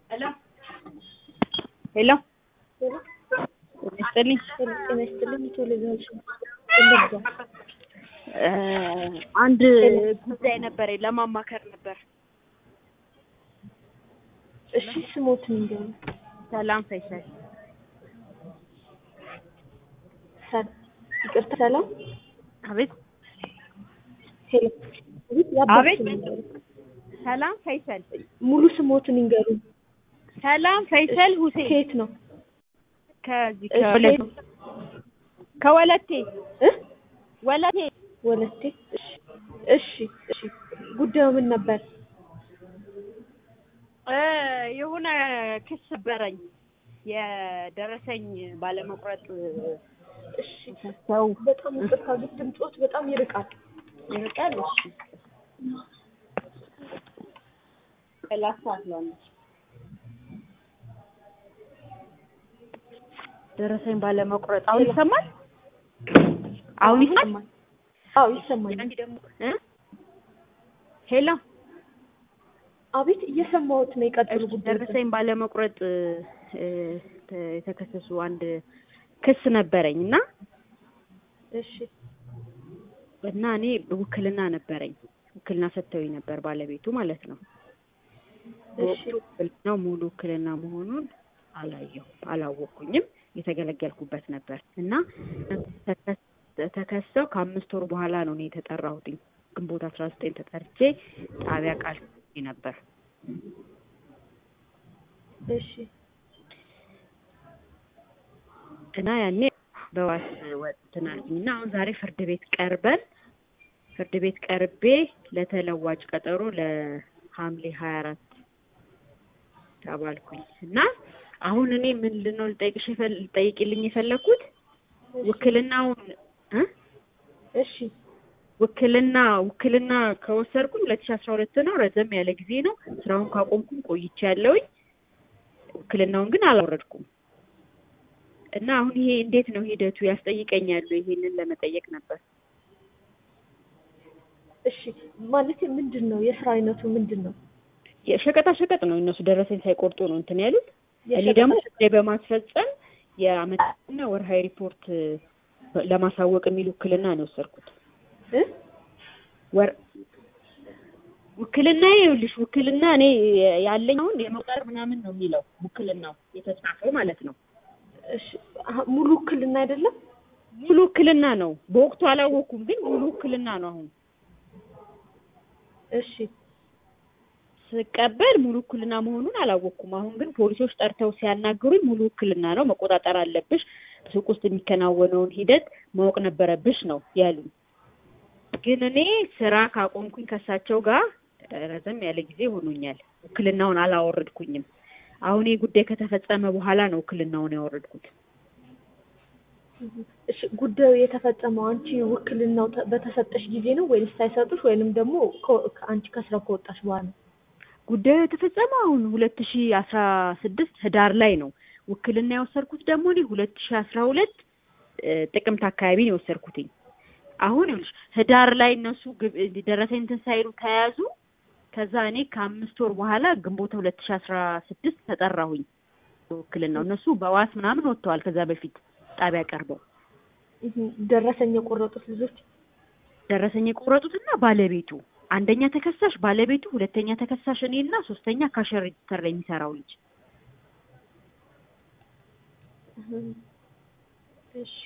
ሄሎ ጤና ይስጥልኝ። ጤና ይስጥልኝ። ቶሎ ይዛልሽ እንደዛ አንድ ጉዳይ ነበር ለማማከር ነበር። እሺ ስሞትን እንደው ሰላም ፈይሰል ሰል ይቅርታ፣ ሰላም አቤት ሄሎ፣ አቤት፣ አቤት። ያባትን ይንገሩ። ሰላም ፈይሰል ሙሉ ስሞትን ይንገሩ። ሰላም ፈይሰል ሁሴን ከየት ነው? ከዚህ እሺ፣ ከወለቴ ከወለቴ እ ወለቴ ወለቴ። እሺ፣ እሺ፣ እሺ። ጉዳዩ ምን ነበር? እ የሆነ ክስ ነበረኝ የደረሰኝ ባለመቁረጥ እሺ፣ ሰው በጣም ይቅርታ፣ ግን ድምፆት በጣም ይርቃል። ይርቃል። እሺ ላስተካክላለሁ። ደረሰኝ ባለመቁረጥ አሁን ይሰማል? አሁን ይሰማል? አዎ ይሰማኛል። አንቺ ደግሞ እ ሄሎ አቤት፣ እየሰማሁት ነው። ይቀጥሉ። እሺ፣ ጉዳዩ ደረሰኝ ባለመቁረጥ እ ተ- የተከሰሱ አንድ ክስ ነበረኝ እና እሺ፣ እና እኔ ውክልና ነበረኝ ውክልና ሰጥተውኝ ነበር ባለቤቱ ማለት ነው። እሺ፣ በወቅቱ ውክልናው ሙሉ ውክልና መሆኑን አላየሁ አላወቅኩኝም። የተገለገልኩበት ነበር እና ተከስ- ተከሰው ከአምስት ወር በኋላ ነው እኔ የተጠራሁትኝ። ግንቦት አስራ ዘጠኝ ተጠርቼ ጣቢያ ቃል ገብቼ ነበር። እሺ፣ እና ያኔ በዋስ ወጥተን አልኩኝ እና አሁን ዛሬ ፍርድ ቤት ቀርበን ፍርድ ቤት ቀርቤ ለተለዋጭ ቀጠሮ ለሐምሌ ሀያ አራት ተባልኩኝ እና አሁን እኔ ምንድን ነው ልጠይቅሽ የፈል- ልጠይቅልኝ የፈለኩት ውክልናውን እ እሺ፣ ውክልና ውክልና ከወሰድኩኝ ሁለት ሺህ አስራ ሁለት ነው። ረዘም ያለ ጊዜ ነው። ስራውን ካቆምኩም ቆይቼ ያለውኝ ውክልናውን ግን አላወረድኩም እና አሁን ይሄ እንዴት ነው ሂደቱ ያስጠይቀኛሉ? ይሄንን ለመጠየቅ ነበር። እሺ። ማለት ምንድን ነው የስራ አይነቱ ምንድን ነው? የሸቀጣ ሸቀጥ ነው። እነሱ ደረሰኝ ሳይቆርጡ ነው እንትን ያሉት። እኔ የሸቀጣ ደግሞ ሸቀጥ- ጉዳይ በማስፈጸም የአመትና ወርሃዊ ሪፖርት ለማሳወቅ የሚል ውክልና ነው የወሰድኩት። እ? ወር ውክልና ይኸውልሽ፣ ውክልና እኔ ያለኝ አሁን የመቁጠር ምናምን ነው የሚለው ውክልናው የተጻፈው ማለት ነው። እሺ። አሀ፣ ሙሉ ውክልና አይደለም? ሙሉ ውክልና ነው። በወቅቱ አላወኩም፣ ግን ሙሉ ውክልና ነው። አሁን እሺ፣ ስቀበል ሙሉ ውክልና መሆኑን አላወኩም። አሁን ግን ፖሊሶች ጠርተው ሲያናግሩኝ ሙሉ ውክልና ነው፣ መቆጣጠር አለብሽ፣ ሱቅ ውስጥ የሚከናወነውን ሂደት ማወቅ ነበረብሽ ነው ያሉኝ። ግን እኔ ስራ ካቆምኩኝ ከእሳቸው ጋር ረዘም ያለ ጊዜ ሆኖኛል። ውክልናውን አላወረድኩኝም። አሁን ይህ ጉዳይ ከተፈጸመ በኋላ ነው ውክልናውን ያወረድኩት። እሺ። ጉዳዩ የተፈጸመው አንቺ ውክልናው ተ- በተሰጠሽ ጊዜ ነው ወይንስ ሳይሰጡሽ ወይንም ደግሞ ከ- ከአንቺ ከስራ ከወጣሽ በኋላ ነው? ጉዳዩ የተፈጸመው አሁን ሁለት ሺ አስራ ስድስት ህዳር ላይ ነው። ውክልና የወሰድኩት ደግሞ እኔ ሁለት ሺ አስራ ሁለት ጥቅምት አካባቢ ነው የወሰድኩትኝ። አሁን ይኸውልሽ ህዳር ላይ እነሱ ግብ- ደረሰኝ እንትን ሳይሉ ተያዙ። ከዛ እኔ ከአምስት ወር በኋላ ግንቦት ሁለት ሺ አስራ ስድስት ተጠራሁኝ ውክልናው። እነሱ በዋስ ምናምን ወጥተዋል ከዛ በፊት ጣቢያ ቀርበው እህ፣ ደረሰኝ የቆረጡት ልጆች ደረሰኝ የቆረጡትና ባለቤቱ አንደኛ ተከሳሽ ባለቤቱ፣ ሁለተኛ ተከሳሽ እኔና ሶስተኛ ካሸር ሬጅስተር ላይ የሚሰራው ልጅ እህ፣ እሺ።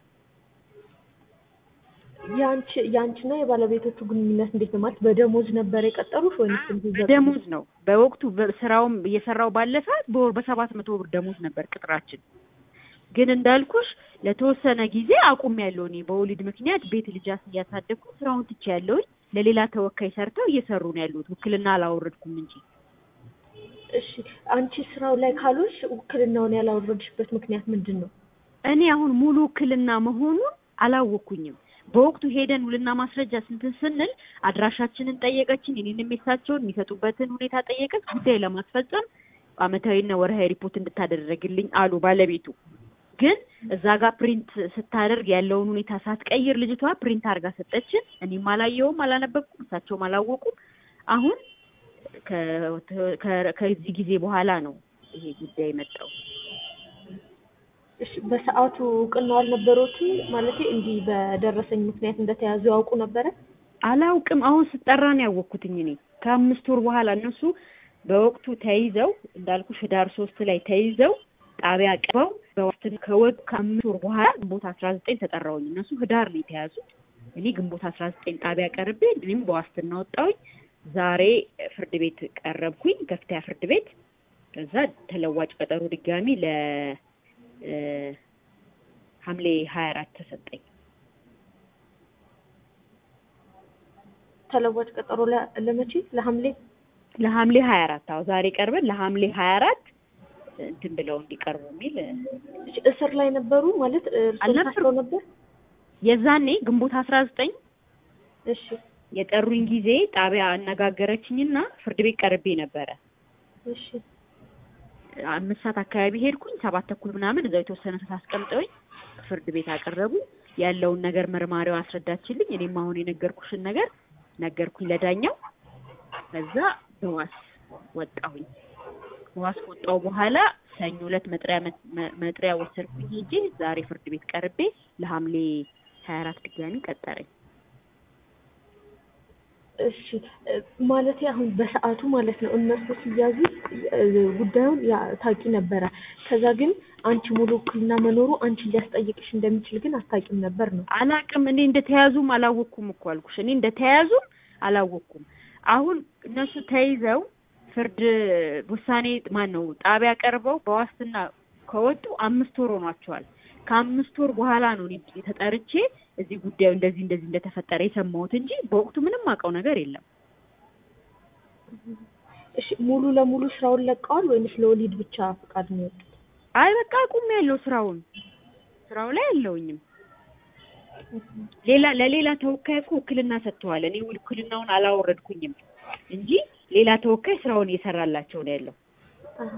የአንቺ የአንቺና የባለቤቶቹ ግንኙነት እንዴት ነው? ማለት በደሞዝ ነበር የቀጠሩሽ ወይንስ እንዲሁ በ- ደሞዝ ነው። በወቅቱ በ- ስራውም እየሰራው ባለ ሰዓት በወር በሰባት መቶ ብር ደሞዝ ነበር ቅጥራችን። ግን እንዳልኩሽ ለተወሰነ ጊዜ አቁም ያለው እኔ በወሊድ ምክንያት ቤት ልጃስ እያሳደግኩ ስራውን ትቼ ያለውኝ ለሌላ ተወካይ ሰርተው እየሰሩ ነው ያሉት። ውክልና አላወረድኩም እንጂ እሺ። አንቺ ስራው ላይ ካልሆንሽ ውክልናውን ያላወረድሽበት ምክንያት ምንድን ነው? እኔ አሁን ሙሉ ውክልና መሆኑን አላወቅኩኝም። በወቅቱ ሄደን ውልና ማስረጃ ስንትን ስንል አድራሻችንን ጠየቀችን፣ የኔንም የሳቸውን የሚሰጡበትን ሁኔታ ጠየቀች። ጉዳይ ለማስፈጸም አመታዊና ወርሃዊ ሪፖርት እንድታደረግልኝ አሉ ባለቤቱ። ግን እዛ ጋር ፕሪንት ስታደርግ ያለውን ሁኔታ ሳትቀይር ልጅቷ ፕሪንት አድርጋ ሰጠችን። እኔም አላየውም፣ አላነበብኩም፣ እሳቸውም አላወቁም። አሁን ከ- ከ- ከዚህ ጊዜ በኋላ ነው ይሄ ጉዳይ የመጣው። እሺ በሰዓቱ እውቅናው አልነበሮትም ማለት እንዲህ በደረሰኝ ምክንያት እንደተያዙ ያውቁ ነበረ? አላውቅም። አሁን ስጠራ ነው ያወቅኩትኝ እኔ ከአምስት ወር በኋላ እነሱ በወቅቱ ተይዘው እንዳልኩሽ ህዳር ሶስት ላይ ተይዘው ጣቢያ ቀርበው በዋስትና ከወጡ ከአምስት ወር በኋላ ግንቦት አስራ ዘጠኝ ተጠራውኝ። እነሱ ህዳር ነው የተያዙት። እኔ ግንቦት አስራ ዘጠኝ ጣቢያ ቀርቤ እኔም በዋስትና ወጣሁኝ። ዛሬ ፍርድ ቤት ቀረብኩኝ፣ ከፍተኛ ፍርድ ቤት። ከዛ ተለዋጭ ቀጠሮ ድጋሚ ለ እ ሐምሌ ሀያ አራት ተሰጠኝ። ተለዋጭ ቀጠሮ ለ- ለመቼ? ለሐምሌ ለሐምሌ ሀያ አራት አዎ ዛሬ ቀርበን ለሐምሌ ሀያ አራት እንትን ብለው እንዲቀርቡ የሚል እሺ፣ እስር ላይ ነበሩ ማለት እርስዎ አልነበሩም። ታስረው ነበር? የዛኔ ግንቦት አስራ ዘጠኝ እሺ የጠሩኝ ጊዜ ጣቢያ አነጋገረችኝና ፍርድ ቤት ቀርቤ ነበረ። እሺ አምስት ሰዓት አካባቢ ሄድኩኝ። ሰባት ተኩል ምናምን እዛው የተወሰነ ሰዓት አስቀምጠውኝ ፍርድ ቤት አቀረቡ። ያለውን ነገር መርማሪው አስረዳችልኝ። እኔም አሁን የነገርኩሽን ነገር ነገርኩኝ ለዳኛው። ከዛ በዋስ ወጣሁኝ። በዋስ ከወጣሁ በኋላ ሰኞ ዕለት መጥሪያ መ- መጥሪያ ወሰድኩኝ ሄጄ ዛሬ ፍርድ ቤት ቀርቤ ለሐምሌ ሀያ አራት ድጋሚ ቀጠረኝ። እሺ እ፣ ማለቴ አሁን በሰዓቱ ማለት ነው እነሱ ሲያዙ እ፣ ጉዳዩን ያ ታውቂ ነበረ። ከዛ ግን አንቺ ሙሉ ውክልና መኖሩ አንቺ ሊያስጠይቅሽ እንደሚችል ግን አታውቂም ነበር ነው። አላቅም እኔ እንደተያዙም አላወቅኩም እኮ አልኩሽ። እኔ እንደተያዙም አላወቅኩም። አሁን እነሱ ተይዘው ፍርድ ውሳኔ ማን ነው ጣቢያ ቀርበው በዋስትና ከወጡ አምስት ወር ሆኗቸዋል። ከአምስት ወር በኋላ ነው እኔ ተጠርቼ እዚህ ጉዳዩ እንደዚህ እንደዚህ እንደተፈጠረ የሰማሁት እንጂ በወቅቱ ምንም አውቀው ነገር የለም። እሺ ሙሉ ለሙሉ ስራውን ለቀዋል ወይንስ ለወሊድ ብቻ ፈቃድ ነው የወጡት? አይ በቃ አቁም ያለው ስራውን ስራው ላይ የለውኝም። ሌላ ለሌላ ተወካይ እኮ ውክልና ሰጥተዋል። እኔ ውክልናውን አላወረድኩኝም እንጂ ሌላ ተወካይ ስራውን እየሰራላቸው ነው ያለው። አሃ።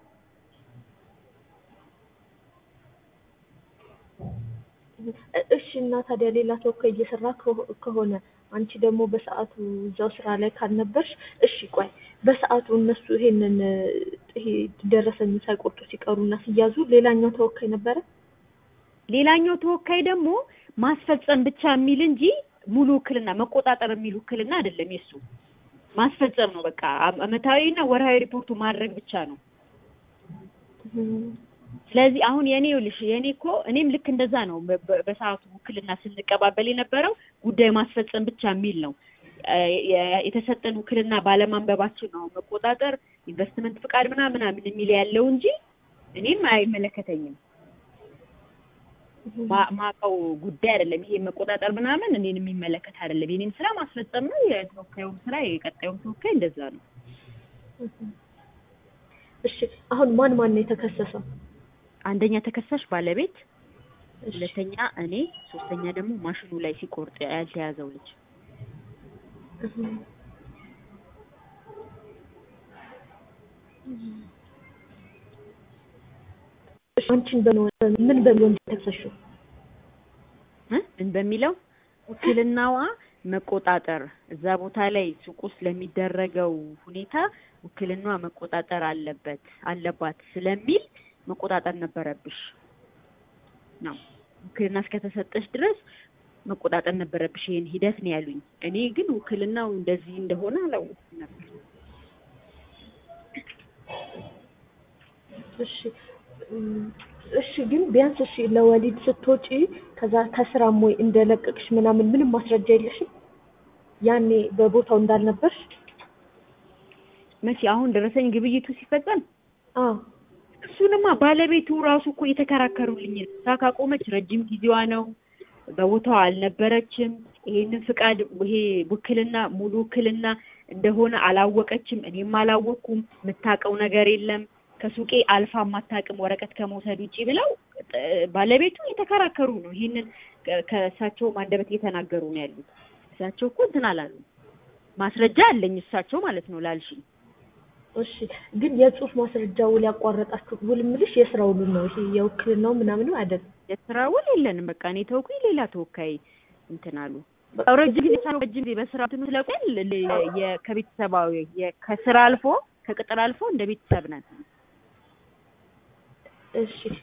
እ- እሺ እና ታዲያ ሌላ ተወካይ እየሰራ ከሆ- ከሆነ አንቺ ደግሞ በሰዓቱ እዛው ስራ ላይ ካልነበርሽ፣ እሺ ቆይ በሰዓቱ እነሱ ይሄንን እ፣ ይሄ ደረሰኝ ሳይቆርጡ ሲቀሩና ሲያዙ ሌላኛው ተወካይ ነበረ? ሌላኛው ተወካይ ደግሞ ማስፈጸም ብቻ የሚል እንጂ ሙሉ ውክልና መቆጣጠር የሚል ውክልና አይደለም። የሱ ማስፈጸም ነው። በቃ አም- አመታዊና ወርሃዊ ሪፖርቱ ማድረግ ብቻ ነው። እም፣ ስለዚህ አሁን የኔ ይኸውልሽ የኔ እኮ እኔም ልክ እንደዛ ነው። በ- በ- በሰዓቱ ውክልና ስንቀባበል የነበረው ጉዳይ ማስፈጸም ብቻ የሚል ነው። እ፣ የ- የተሰጠን ውክልና ባለማንበባችን ነው መቆጣጠር፣ ኢንቨስትመንት ፍቃድ ምናምን ምናምን የሚል ያለው እንጂ እኔም አይመለከተኝም። እም። ማ- ማቀው ጉዳይ አይደለም። ይሄ መቆጣጠር ምናምን እኔን የሚመለከት አይደለም። የኔን ስራ ማስፈጸም ነው። የተወካዩም ስራ የቀጣዩም ተወካይ እንደዛ ነው። እም። እሺ አሁን ማን ማን ነው የተከሰሰው? አንደኛ ተከሳሽ ባለቤት፣ እሺ። ሁለተኛ እኔ፣ ሶስተኛ ደግሞ ማሽኑ ላይ ሲቆርጥ ያልተያዘው ልጅ። እም። እሺ፣ አንቺን በምን ምን በምን ወንጀል ተከሰስሽው? እ? ምን በሚለው ውክልናዋ መቆጣጠር እዛ ቦታ ላይ ሱቅ ውስጥ ለሚደረገው ሁኔታ ውክልናዋ መቆጣጠር አለበት አለባት ስለሚል መቆጣጠር ነበረብሽ ነው። ውክልና እስከተሰጠሽ ድረስ መቆጣጠር ነበረብሽ ይሄን ሂደት ነው ያሉኝ። እኔ ግን ውክልናው እንደዚህ እንደሆነ አላወኩም ነበር። እሺ እም፣ እሺ ግን ቢያንስ እሺ ለወሊድ ስትወጪ ከዛ ከስራም ወይ እንደለቀቅሽ ምናምን ምንም ማስረጃ የለሽም? ያኔ በቦታው እንዳልነበርሽ? መቼ አሁን ደረሰኝ ግብይቱ ሲፈጸም አዎ እሱንማ ባለቤቱ ራሱ እኮ የተከራከሩልኝ ስራ ካቆመች ረጅም ጊዜዋ ነው። በቦታው አልነበረችም። ይሄንን ፍቃድ ይሄ ውክልና ሙሉ ውክልና እንደሆነ አላወቀችም። እኔም አላወቅኩም። የምታውቀው ነገር የለም። ከሱቄ አልፋ የማታውቅም ወረቀት ከመውሰድ ውጪ ብለው እ፣ ባለቤቱ የተከራከሩ ነው። ይሄንን ከ- ከእሳቸው አንደበት እየተናገሩ ነው ያሉት። እሳቸው እኮ እንትን አላሉ። ማስረጃ አለኝ እሳቸው ማለት ነው ላልሽኝ እሺ ግን የጽሁፍ ማስረጃ ውል ያቋረጣችሁት ውል የምልሽ የስራ ውሉ ነው። ይሄ የውክልናው ምናምንም አይደለም። የስራ ውል የለንም። በቃ እኔ ተውኩኝ፣ ሌላ ተወካይ እንትን አሉ። ያው ረጅም ጊዜ ሳይሆን ረጅም ጊዜ በስራ እንትን ስለቆየን ል- ል- የ- ከቤተሰባዊ የ- ከስራ አልፎ ከቅጥር አልፎ እንደ ቤተሰብ ነን። እሺ